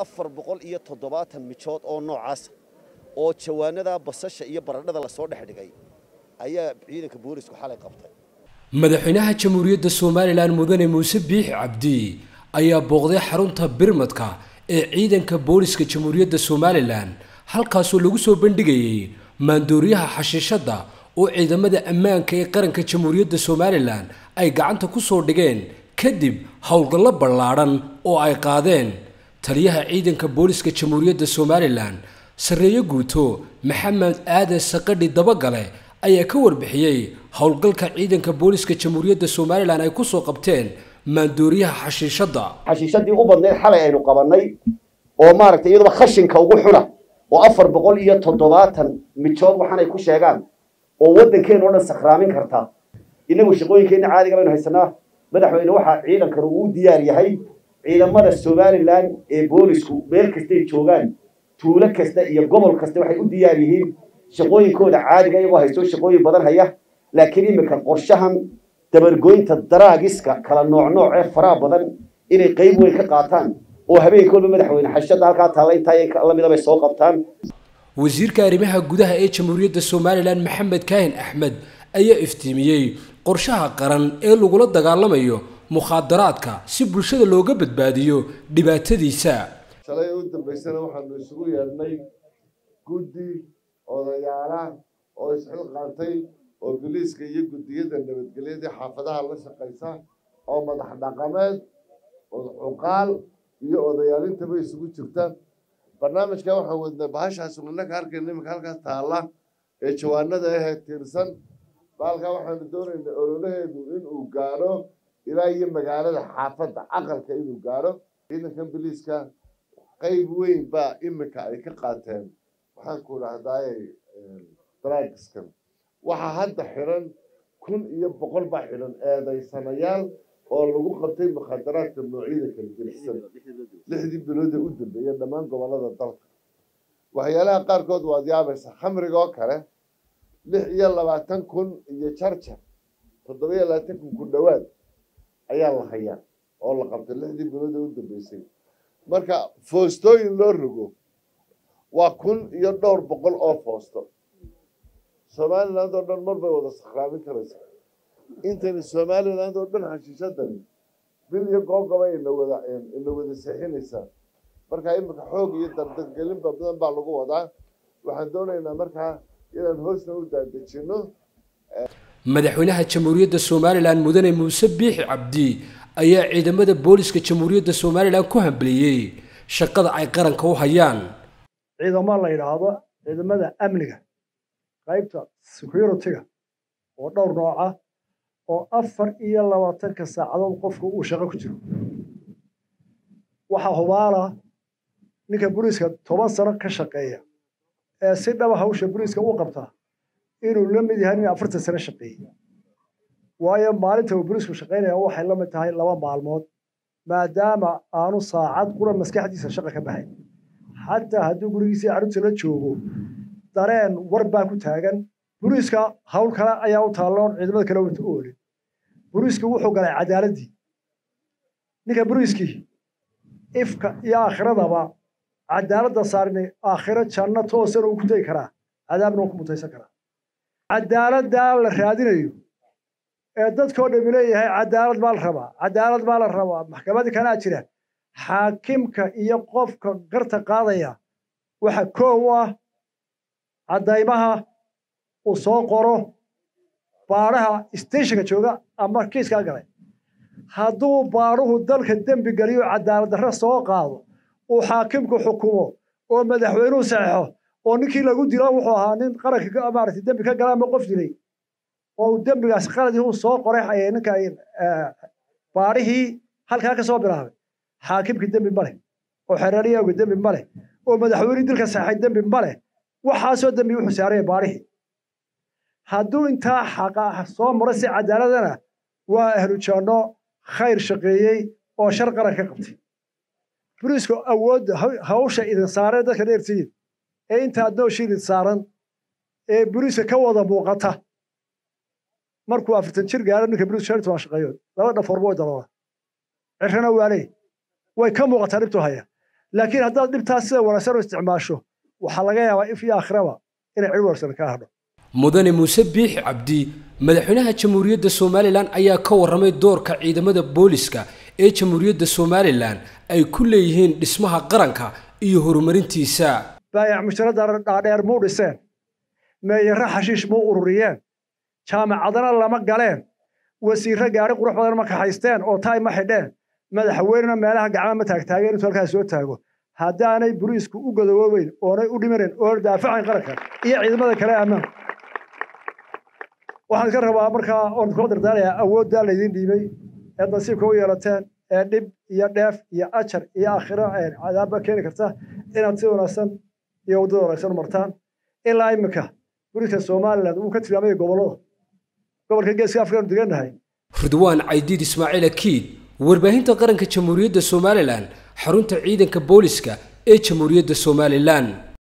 afar boqol iyo toddobaatan mijood oo noocaasa oo jawaanada basasha iyo baradhada lasoo dhex dhigay ayaa ciidanka boolisku xalay qabtay madaxweynaha jamhuuriyadda somalilan mudane muuse biixi cabdi ayaa booqday xarunta birmadka ee ciidanka booliska jamhuuriyadda somalilan halkaasoo lagu soo bandhigayay maandooriyaha xashiishadda oo ciidamada ammaanka ee qaranka jamhuuriyadda somalilan ay gacanta ku soo dhigeen kadib howlgallo ballaadhan oo ay qaadeen taliyaha ciidanka booliska jamhuuriyadda somalilan sarreeye guuto maxamed aadan saqadhi dabagale ayaa ka warbixiyey howlgalka ciidanka booliska jamhuuriyadda somalilan ay ku soo qabteen maandooriyaha xashiishadda xashiishadii u badnayd xalay aynu qabannay oo maaragtay iyaduba khashinka ugu xuna oo afar boqol iyo toddobaatan mijood waxaanay ku sheegaan oo waddankeena o dhan sakhraamin karta innagu shaqooyinkeenna caadiga baynu haysanaa madaxweyne waxaa ciidankanu uu diyaar yahay ciidamada somalilan ee boolisku meel kastay joogaan tuulo kasta iyo gobol kasta waxay u diyaar yihiin shaqooyinkooda caadiga iyagoo haysto shaqooyin badan haya laakiin iminka qorshahan dabargoynta daraagiska kala nooc nooc ee faraha badan inay qayb weyn ka qaataan oo habeenka walba madaxweyne xashada halkaa taalla intaa lamida bay soo qabtaan wasiirka arrimaha gudaha ee jamhuuriyadda somalilan maxamed kaahin axmed ayaa iftiimiyey qorshaha qaran ee lagula dagaalamayo mukhaadaraadka si bulshada looga badbaadiyo dhibaatadiisa shalay u dambaysana waxaanu isugu yeedhnay guddi odayaala oo isxilqaantay oo biliiska iyo guddiyada nabadgelyadii xaafadaha la shaqaysa oo madax dhaqameed cuqaal iyo odayaalintaba isugu jirta barnaamijka waxaan wadnay bahashaas unaka arkayna iminka halkaas taalla ee jawaanada ahee tiirsan baalkaa waxaanu doonaynaa ololaheedu inuu gaadho ilaa iyo magaalada xaafadda aqalka inuu gaadho ciidankan biliiska qayb weyn baa iminka ay ka qaateen waxaan ku dhahdaay dragiskan waxaa hadda xiran kun iyo boqol baa xidhan eedaysanayaal oo lagu qabtay mukhadaraadka noocyada kala gelisan lixdii bilood ee u dambeeya dhammaan gobollada dalka waxyaalaha qaarkood waad yaabaysa khamriga oo kale lix iyo labaatan kun iyo jarjar toddoba iyo labaatan kun ku dhowaad ayaa la hayaa oo la qabtay lixdii bilood ee u dambeysay marka foostooyin loo rogo waa kun iyo dhowr boqol oo foosto somaliland oo dhan mar bay wada sakhraamin karaysa intayna somaliland oo dhan xashiishadani bil iyo googaba ina wada ina wada seexinaysaa marka iminka xoog iyo dardargelin badan baa lagu wadaa waxaan doonaynaa markaa inaan hoosna u daadejino madaxweynaha jamhuuriyadda somalilan mudane muuse biixi cabdi ayaa ciidamada booliska jamhuuriyadda somalilan ku hambaliyey shaqada ay qaranka u hayaan ciidamo la yidhaahdo ciidamada amniga qaybta security-ga oo dhowr nooca oo afar iyo labaatanka saacadood qofku uu shaqo ku jiro waxaa hubaala ninka boliiska toban sano ka shaqeeya ee si dhaba hawsha boliiska u qabtaa inuu la mid yahay nin afartan sano shaqeeyey waayo maalinta uu boliisku shaqaynaya waxay la mid tahay laba maalmood maadaama aanu saacad qura maskaxdiisa shaqa ka baxay xataa hadduu gurigiisii carruurta la joogo dareen war baa ku taagan boliiska hawl kale ayaa u taalloon ciidamada kale wata u olin boliisku wuxuu galay cadaaladdii ninka boliiskii ifka iyo aakhiradaba cadaaladda saarnay aakhiro janno toosana uu ku tegi karaa cadaabna uu ku mutaysan karaa cadaaladdaa la raadinayo ee dadkoo dhami leeyahay cadaalad baa la rabaa cadaalad baa la rabaa maxkamadii kanaa jira xaakimka iyo qofka garta qaadaya waxa koow u ah caddaymaha uu soo qoro baadhaha steshinka jooga ama kiiskaa galay hadduu baadhuhu dalka dembi geliyo cadaalad darre soo qaado uu xaakimku xukumo oo madaxweynuhu saxeixo oo ninkii lagu dilo wuxuu ahaa nin qaranka maaragtay dembi ka gala ama qof dilay oo uu dembigaas qaladii uu soo qoray ninka baadhihii halkaa ka soo bilaabay xaakimkii dembi ma leh oo xereeriyaagu dembi ma leh oo madaxweynihii dilka saxay dembi ma leh waxaasoo dembi wuxuu saaraya baadhihii hadduu intaa xaqa soo maro si cadaaladana waa ahlu janno khayr shaqeeyey oo shar qaran ka qabtay boliisku awoodda hawsha idin saareen dadka dheertiyin ee inta adnoosha idin saaran ee boliiska ka wada muuqata markuu afartan jir gaaro ninka boliis shan toban shaqeeyood laba dhaforba way dalooda cirrana waa leey way ka muuqataa dhibtuu haya laakiin haddaad dhibtaas sida wanaagsan u isticmaasho waxaa laga yaabaa if iyo aakhiraba inay cid wanaagsan ka hadho mudane muuse biixi cabdi madaxweynaha jamhuuriyadda somalilan ayaa ka warramay doorka ciidamada booliska ee jamhuuriyadda somalilan ay ku leeyihiin dhismaha qaranka iyo horumarintiisa baayac mushtarada dhaadheer muu dhiseen meeyarre xashiish muu ururiyeen jaamacadana lama galeen wasiirre gaari qurux badan ma kaxaysteen oo taay ma xidheen madaxweynena meelaha gacma ma taagtaageen intuu halkaas soo taago haddaanay buriisku u godowoobeyn oonay u dhimanayn oona daafacayn qaranka iyo ciidamada kale ammaan waxaan iska rabaa markaa oon kula dardaarayaa awooddaa laydiin dhiibay ee nasiibka u yeelateen ee dhib iyo dheef iyo ajar iyo aakhiro cadaabba keeni karta inaad si wanaagsan iyo waddada wanaagsan u martaan ilaa iminka buriska somaliland wuu ka tilmaamaya gobollada gobolka geeska afrikanu degannahay ridwaan caydiid ismaaciil akiid warbaahinta qaranka jamhuuriyadda somalilan xarunta ciidanka booliska ee jamhuuriyadda somalilan